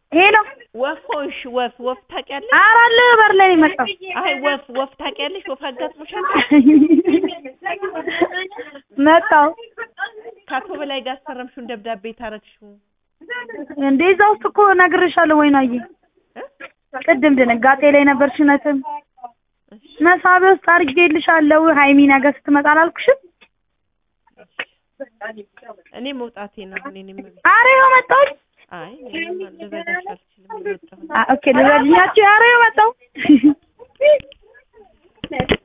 ሄሎ ወፎሽ ወፍ ወፍ ታውቂያለሽ? ኧረ አለ በር ላይ ነው የመጣው። አይ ወፍ ወፍ ታውቂያለሽ? ወፍ አጋጥሞሻል? መጣው ከአቶ በላይ ጋር አስፈረምሽውን ደብዳቤ ታረግሽው እንዴ እዛ ውስጥ እኮ ነግሬሻለሁ። ወይናዬ እ? ቅድም ድንጋጤ ላይ ነበርሽ። እውነትም እሺ፣ መሳቢያ ውስጥ አድርጌልሻለሁ። ሀይሚ ነገ ስትመጣ አላልኩሽም? እኔ መውጣቴ ነው። እኔ እኔ ኧረ ይኸው መጣሁ። አይ እኔ ልረዳሽ አልችልም። እየወጣሁ ነው። አ ኦኬ ልረድኛችሁ። ኧረ ይኸው መጣሁ።